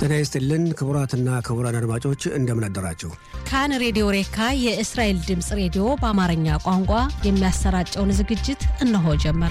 ጤና ይስጥልን ክቡራትና ክቡራን አድማጮች እንደምን አደራችሁ። ካን ሬዲዮ ሬካ የእስራኤል ድምፅ ሬዲዮ በአማርኛ ቋንቋ የሚያሰራጨውን ዝግጅት እነሆ ጀመረ።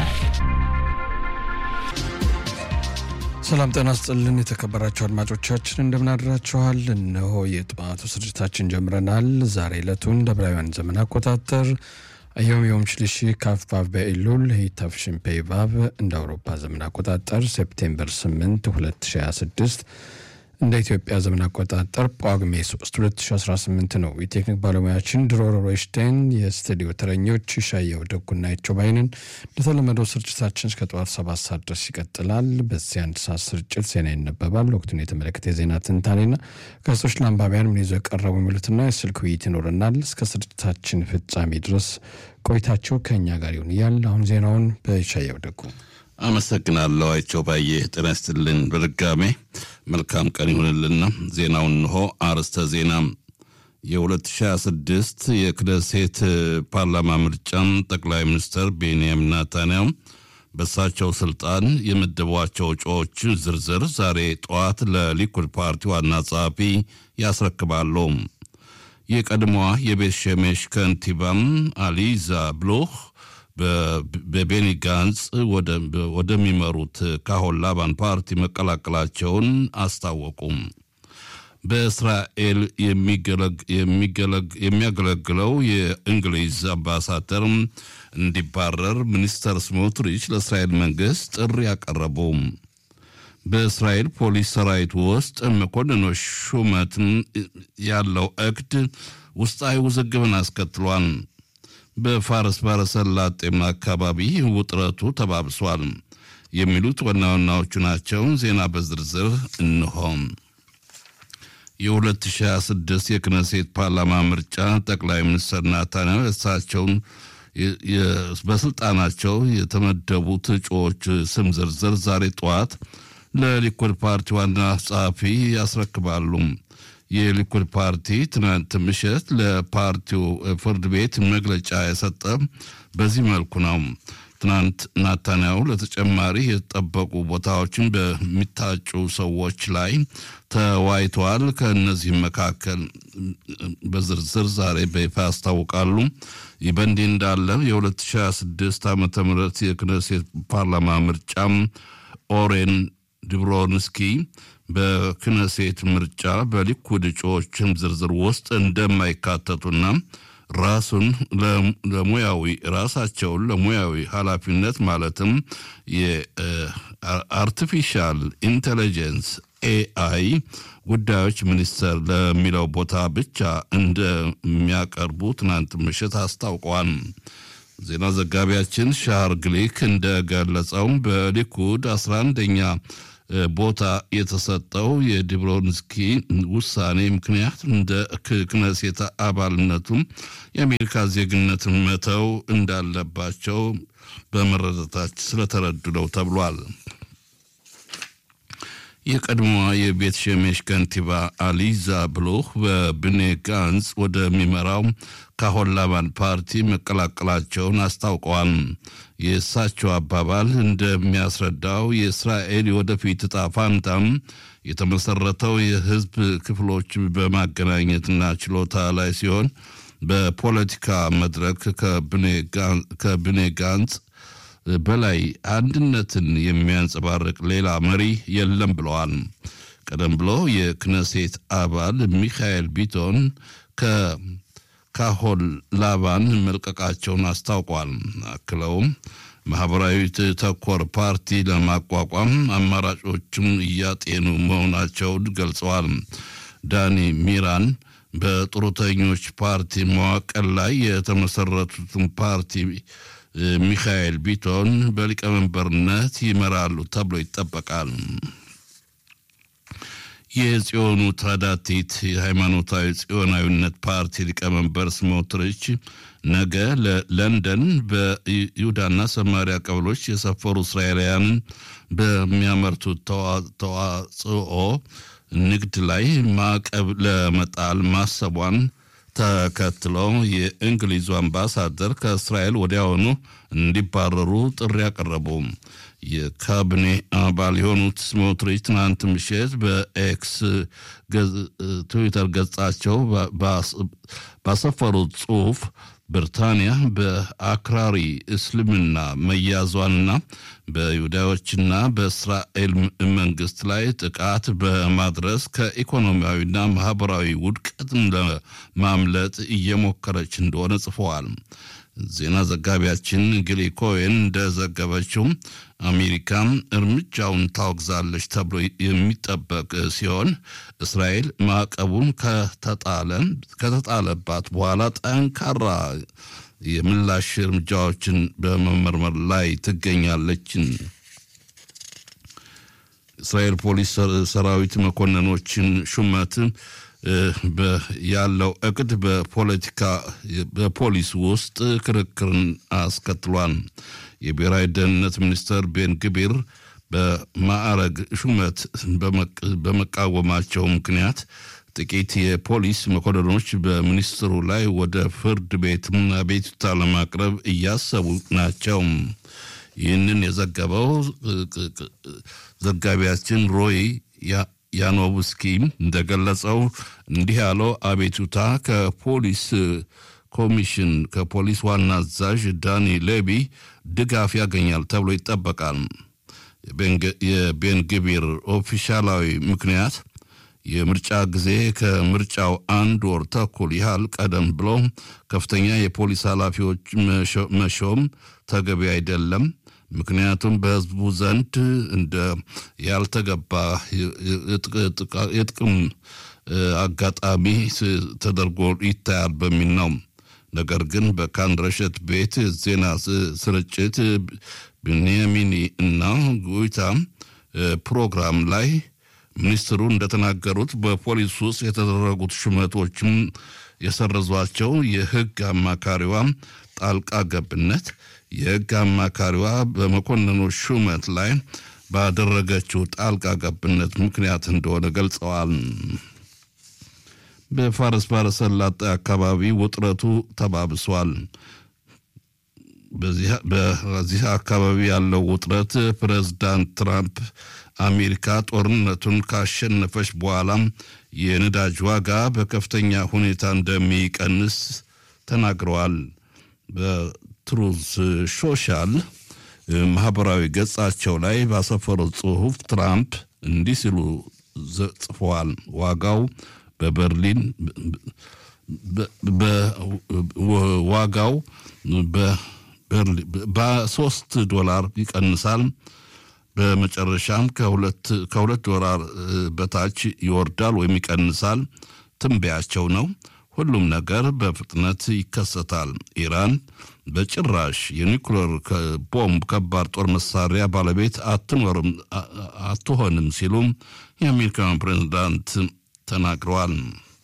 ሰላም ጤና ስጥልን የተከበራችሁ አድማጮቻችን እንደምን አድራችኋል። እነሆ የጠዋቱ ስርጭታችን ጀምረናል። ዛሬ ዕለቱን እንደ ዕብራውያን ዘመን አቆጣጠር አዮም ዮም ሽልሺ ካፍ ባቭ በኢሉል ሂታፍሽን ፔይ ባቭ እንደ አውሮፓ ዘመን አቆጣጠር ሴፕቴምበር 8 2026 እንደ ኢትዮጵያ ዘመን አቆጣጠር ጳጉሜ 3 2018 ነው። የቴክኒክ ባለሙያችን ድሮሮ ሮይሽቴን፣ የስቱዲዮ ተረኞች ሻየው ደጉና ይቸው ባይንን። እንደተለመደው ስርጭታችን እስከ ጠዋት ሰባት ሰዓት ድረስ ይቀጥላል። በዚህ አንድ ሰዓት ስርጭት ዜና ይነበባል። ወቅቱን የተመለከተ የዜና ትንታኔና ጋዜጦች ለአንባቢያን ምን ይዘው የቀረቡ የሚሉትና የስልክ ውይይት ይኖረናል። እስከ ስርጭታችን ፍጻሜ ድረስ ቆይታቸው ከእኛ ጋር ይሁን እያል አሁን ዜናውን በሻየው ደጉ አመሰግናለሁ። አይቸው ባየ ጤና ይስጥልን። በድጋሜ መልካም ቀን ይሁንልና ዜናውን እንሆ። አርዕስተ ዜና የ2026 የክነሴት ፓርላማ ምርጫም ጠቅላይ ሚኒስትር ቤንያሚን ናታንያሁ በእሳቸው ስልጣን የመደቧቸው እጩዎች ዝርዝር ዛሬ ጠዋት ለሊኩድ ፓርቲ ዋና ጸሐፊ ያስረክባሉ። የቀድሞዋ የቤት ሸሜሽ ከንቲባም አሊዛ ብሎህ በቤኒ ጋንጽ ወደሚመሩት ካሆን ላባን ፓርቲ መቀላቀላቸውን አስታወቁም። በእስራኤል የሚያገለግለው የእንግሊዝ አምባሳደር እንዲባረር ሚኒስተር ስሞትሪች ለእስራኤል መንግስት ጥሪ ያቀረቡ። በእስራኤል ፖሊስ ሰራዊት ውስጥ መኮንኖች ሹመት ያለው እቅድ ውስጣዊ ውዝግብን አስከትሏል። በፋርስ ባሕረ ሰላጤም አካባቢ ውጥረቱ ተባብሷል። የሚሉት ዋና ዋናዎቹ ናቸው። ዜና በዝርዝር እንሆ። የ2026 የክነሴት ፓርላማ ምርጫ ጠቅላይ ሚኒስትር ናታንያሁ እሳቸውን በስልጣናቸው የተመደቡት እጩዎች ስም ዝርዝር ዛሬ ጠዋት ለሊኩድ ፓርቲ ዋና ጸሐፊ ያስረክባሉ። የሊኩድ ፓርቲ ትናንት ምሽት ለፓርቲው ፍርድ ቤት መግለጫ የሰጠ በዚህ መልኩ ነው። ትናንት ናታንያሁ ለተጨማሪ የተጠበቁ ቦታዎችን በሚታጩ ሰዎች ላይ ተወያይተዋል። ከእነዚህም መካከል በዝርዝር ዛሬ በይፋ ያስታውቃሉ። ይህ በእንዲህ እንዳለ የ2026 ዓ ም የክነሴት ፓርላማ ምርጫም ኦሬን ድብሮንስኪ በክነሴት ምርጫ በሊኩድ እጩዎችም ዝርዝር ውስጥ እንደማይካተቱና ራሱን ለሙያዊ ራሳቸውን ለሙያዊ ኃላፊነት ማለትም የአርቲፊሻል ኢንቴሊጀንስ ኤአይ ጉዳዮች ሚኒስተር ለሚለው ቦታ ብቻ እንደሚያቀርቡ ትናንት ምሽት አስታውቀዋል። ዜና ዘጋቢያችን ሻር ግሊክ እንደገለጸው በሊኩድ 11ኛ ቦታ የተሰጠው የዲብሮንስኪ ውሳኔ ምክንያት እንደ ክነሴት አባልነቱም የአሜሪካ ዜግነትን መተው እንዳለባቸው በመረዳታች ስለተረዱ ነው ተብሏል። የቀድሞዋ የቤት ሸሜሽ ከንቲባ አሊዛ ብሎህ በብኔ ጋንጽ ወደሚመራው ካሆን ላባን ፓርቲ መቀላቀላቸውን አስታውቀዋል። የእሳቸው አባባል እንደሚያስረዳው የእስራኤል የወደፊት ዕጣ ፋንታም የተመሰረተው የሕዝብ ክፍሎች በማገናኘትና ችሎታ ላይ ሲሆን በፖለቲካ መድረክ ከብኔ ጋንጽ በላይ አንድነትን የሚያንጸባርቅ ሌላ መሪ የለም ብለዋል። ቀደም ብሎ የክነሴት አባል ሚካኤል ቢቶን ከካሆን ላባን መልቀቃቸውን አስታውቋል። አክለውም ማህበራዊ ተኮር ፓርቲ ለማቋቋም አማራጮችም እያጤኑ መሆናቸውን ገልጸዋል። ዳኒ ሚራን በጡረተኞች ፓርቲ መዋቅር ላይ የተመሰረቱትን ፓርቲ ሚካኤል ቢቶን በሊቀመንበርነት ይመራሉ ተብሎ ይጠበቃል። የጽዮኑ ታዳቲት የሃይማኖታዊ ጽዮናዊነት ፓርቲ ሊቀመንበር ስሞትሪች ነገ ለለንደን በይሁዳና ሰማሪያ ቀበሎች የሰፈሩ እስራኤላውያንን በሚያመርቱት ተዋጽኦ ንግድ ላይ ማዕቀብ ለመጣል ማሰቧን ተከትሎ የእንግሊዙ አምባሳደር ከእስራኤል ወዲያውኑ እንዲባረሩ ጥሪ ያቀረቡ የካቢኔ አባል የሆኑት ስሞትሪች ትናንት ምሽት በኤክስ ትዊተር ገጻቸው ባሰፈሩት ጽሑፍ ብሪታንያ በአክራሪ እስልምና መያዟንና በይሁዳዎችና በእስራኤል መንግስት ላይ ጥቃት በማድረስ ከኢኮኖሚያዊና ማህበራዊ ውድቀትን ለማምለጥ እየሞከረች እንደሆነ ጽፈዋል። ዜና ዘጋቢያችን ግሊ ኮዌን እንደዘገበችው አሜሪካም እርምጃውን ታወግዛለች ተብሎ የሚጠበቅ ሲሆን እስራኤል ማዕቀቡን ከተጣለባት በኋላ ጠንካራ የምላሽ እርምጃዎችን በመመርመር ላይ ትገኛለች። እስራኤል ፖሊስ ሰራዊት መኮንኖችን ሹመት ያለው እቅድ በፖለቲካ በፖሊስ ውስጥ ክርክርን አስከትሏል። የብሔራዊ ደህንነት ሚኒስትር ቤን ግቢር በማዕረግ ሹመት በመቃወማቸው ምክንያት ጥቂት የፖሊስ መኮንኖች በሚኒስትሩ ላይ ወደ ፍርድ ቤት አቤቱታ ለማቅረብ እያሰቡ ናቸው። ይህንን የዘገበው ዘጋቢያችን ሮይ ያኖቭስኪ እንደገለጸው እንዲህ ያለው አቤቱታ ከፖሊስ ኮሚሽን ከፖሊስ ዋና አዛዥ ዳኒ ሌቢ ድጋፍ ያገኛል ተብሎ ይጠበቃል። የቤን ግቢር ኦፊሻላዊ ምክንያት የምርጫ ጊዜ ከምርጫው አንድ ወር ተኩል ያህል ቀደም ብሎ ከፍተኛ የፖሊስ ኃላፊዎች መሾም ተገቢ አይደለም ምክንያቱም በሕዝቡ ዘንድ እንደ ያልተገባ የጥቅም አጋጣሚ ተደርጎ ይታያል በሚል ነው። ነገር ግን በካንድረሸት ቤት ዜና ስርጭት ብንያሚኒ እና ጉይታ ፕሮግራም ላይ ሚኒስትሩ እንደተናገሩት በፖሊስ ውስጥ የተደረጉት ሹመቶችም የሰረዟቸው የሕግ አማካሪዋ ጣልቃ ገብነት የሕግ አማካሪዋ በመኮንኖች ሹመት ላይ ባደረገችው ጣልቃ ገብነት ምክንያት እንደሆነ ገልጸዋል። በፋርስ ባሕረ ሰላጤ አካባቢ ውጥረቱ ተባብሷል። በዚህ አካባቢ ያለው ውጥረት ፕሬዝዳንት ትራምፕ አሜሪካ ጦርነቱን ካሸነፈች በኋላም የነዳጅ ዋጋ በከፍተኛ ሁኔታ እንደሚቀንስ ተናግረዋል። በትሩዝ ሶሻል ማህበራዊ ገጻቸው ላይ ባሰፈሩት ጽሑፍ ትራምፕ እንዲህ ሲሉ ጽፈዋል። ዋጋው በበርሊን ዋጋው በሶስት ዶላር ይቀንሳል። በመጨረሻም ከሁለት ዶላር በታች ይወርዳል ወይም ይቀንሳል። ትንበያቸው ነው። ሁሉም ነገር በፍጥነት ይከሰታል። ኢራን በጭራሽ የኒውክሌር ቦምብ ከባድ ጦር መሳሪያ ባለቤት አትኖርም አትሆንም ሲሉም የአሜሪካን ፕሬዝዳንት ተናግረዋል።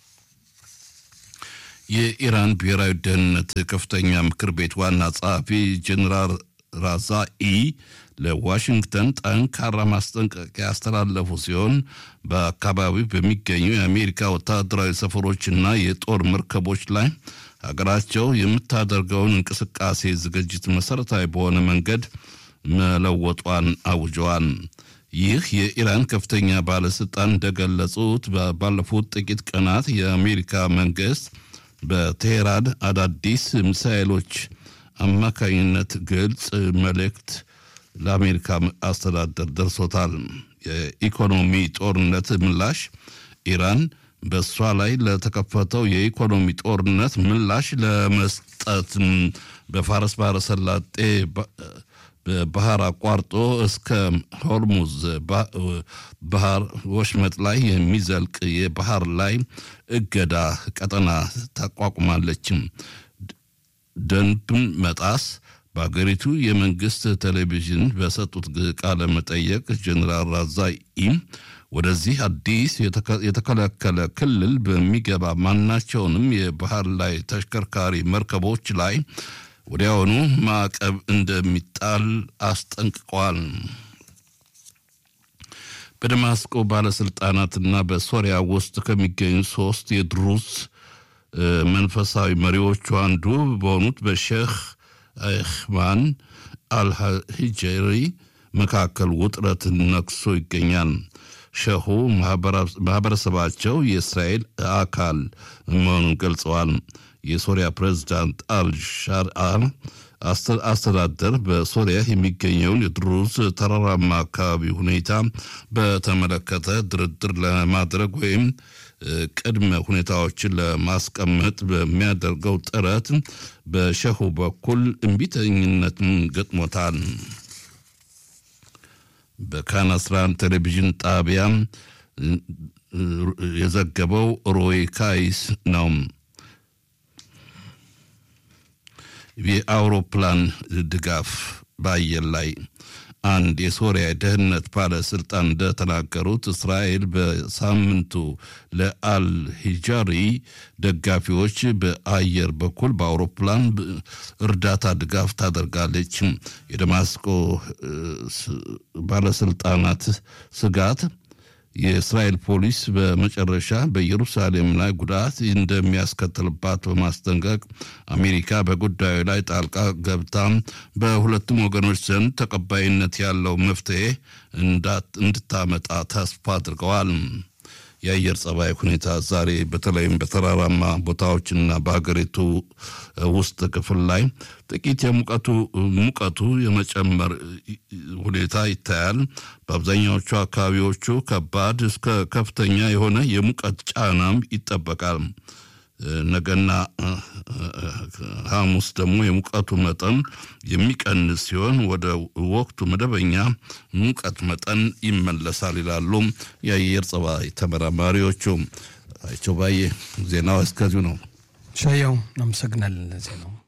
የኢራን ብሔራዊ ደህንነት ከፍተኛ ምክር ቤት ዋና ጸሐፊ ጀኔራል ራዛኢ ለዋሽንግተን ጠንካራ ማስጠንቀቂያ ያስተላለፉ ሲሆን በአካባቢው በሚገኙ የአሜሪካ ወታደራዊ ሰፈሮችና የጦር መርከቦች ላይ ሀገራቸው የምታደርገውን እንቅስቃሴ ዝግጅት መሰረታዊ በሆነ መንገድ መለወጧን አውጀዋል። ይህ የኢራን ከፍተኛ ባለስልጣን እንደገለጹት ባለፉት ጥቂት ቀናት የአሜሪካ መንግስት በቴሄራን አዳዲስ ሚሳኤሎች አማካኝነት ግልጽ መልእክት ለአሜሪካ አስተዳደር ደርሶታል። የኢኮኖሚ ጦርነት ምላሽ ኢራን በእሷ ላይ ለተከፈተው የኢኮኖሚ ጦርነት ምላሽ ለመስጠት በፋርስ ባህረ ሰላጤ ባህር አቋርጦ እስከ ሆርሙዝ ባህር ወሽመጥ ላይ የሚዘልቅ የባህር ላይ እገዳ ቀጠና ታቋቁማለችም። ደንብን መጣስ በአገሪቱ የመንግስት ቴሌቪዥን በሰጡት ቃለ መጠየቅ ጀኔራል ራዛኢ ወደዚህ አዲስ የተከለከለ ክልል በሚገባ ማናቸውንም የባህር ላይ ተሽከርካሪ መርከቦች ላይ ወዲያውኑ ማዕቀብ እንደሚጣል አስጠንቅቀዋል። በደማስቆ ባለስልጣናትና በሶሪያ ውስጥ ከሚገኙ ሶስት የድሩዝ መንፈሳዊ መሪዎቹ አንዱ በሆኑት በሼክ አይኽማን አልሂጀሪ መካከል ውጥረት ነግሶ ይገኛል። ሸሁ ማህበረሰባቸው የእስራኤል አካል መሆኑን ገልጸዋል። የሶሪያ ፕሬዝዳንት አልሻርአ አስተዳደር በሶሪያ የሚገኘውን የድሩዝ ተራራማ አካባቢ ሁኔታ በተመለከተ ድርድር ለማድረግ ወይም ቅድመ ሁኔታዎችን ለማስቀመጥ በሚያደርገው ጥረት በሸሁ በኩል እምቢተኝነትን ገጥሞታል። በካን 11 ቴሌቪዥን ጣቢያ የዘገበው ሮይ ካይስ ነው። የአውሮፕላን ድጋፍ በአየር ላይ አንድ የሶሪያ ደህንነት ባለስልጣን እንደተናገሩት እስራኤል በሳምንቱ ለአልሂጃሪ ደጋፊዎች በአየር በኩል በአውሮፕላን እርዳታ ድጋፍ ታደርጋለች። የደማስቆ ባለስልጣናት ስጋት የእስራኤል ፖሊስ በመጨረሻ በኢየሩሳሌም ላይ ጉዳት እንደሚያስከትልባት በማስጠንቀቅ አሜሪካ በጉዳዩ ላይ ጣልቃ ገብታ በሁለቱም ወገኖች ዘንድ ተቀባይነት ያለው መፍትሄ እንድታመጣ ተስፋ አድርገዋል። የአየር ጸባይ ሁኔታ ዛሬ በተለይም በተራራማ ቦታዎችና በሀገሪቱ ውስጥ ክፍል ላይ ጥቂት የሙቀቱ ሙቀቱ የመጨመር ሁኔታ ይታያል። በአብዛኛዎቹ አካባቢዎቹ ከባድ እስከ ከፍተኛ የሆነ የሙቀት ጫናም ይጠበቃል። ነገና ሐሙስ ደግሞ የሙቀቱ መጠን የሚቀንስ ሲሆን ወደ ወቅቱ መደበኛ ሙቀት መጠን ይመለሳል ይላሉ የአየር ጸባይ ተመራማሪዎቹ። አይቸው ባዬ ዜናው እስከዚሁ ነው። ሻያው እናመሰግናለን ዜናው